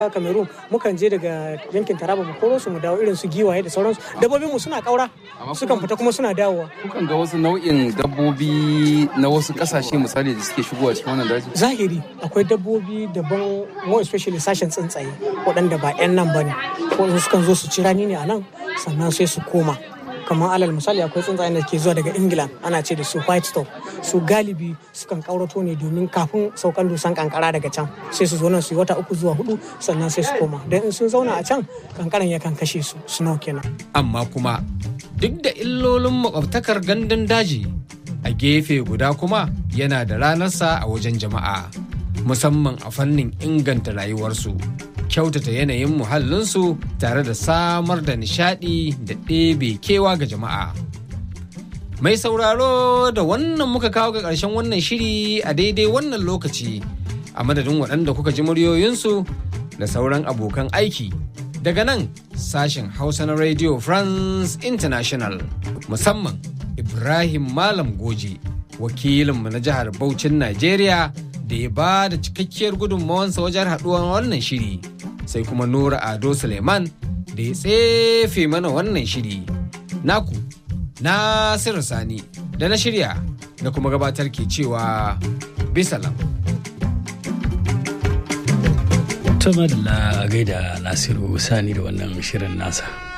Cameroon mukan je daga yankin Taraba mu koro su mu dawo irin su giwaye da sauransu dabbobin mu suna kaura sukan fita kuma suna dawowa kukan ga wasu nau'in dabbobi na wasu kasashe misali da suke shigowa cikin wannan daji zahiri akwai dabbobi daban more especially sashen tsuntsaye waɗanda ba 'yan nan bane ko sukan zo su ci rani ne a nan sannan sai su koma kamar alal misali akwai tsuntsayen da ke zuwa daga england ana ce da su white stop su galibi sukan kaurato ne domin kafin saukan dusan kankara daga can sai su zo nan su yi wata uku zuwa hudu sannan sai su koma don in sun zauna a can kankaran yakan kashe su snow kenan amma kuma duk da illolin makwabtakar gandun daji a gefe guda kuma yana da ranarsa a wajen jama'a musamman a fannin inganta rayuwarsu kyautata yanayin muhallinsu tare da samar da nishadi da ɗebe kewa ga jama'a. Mai sauraro da wannan muka kawo ga ƙarshen wannan shiri a daidai wannan lokaci a madadin waɗanda kuka ji muryoyinsu da sauran abokan aiki daga nan sashen Hausa na Radio France International musamman Ibrahim Malam Goji wakilinmu na jihar Bauchin Najeriya da ya ba da cikakkiyar gudunmawansa wajen haɗuwar wannan shiri. sai kuma Nura Ado Suleiman da ya tsefe mana wannan shiri. Naku, Nasiru Sani da na shirya da kuma gabatar ke cewa bisalam. Tuma da gaida Nasiru Sani da wannan shirin nasa.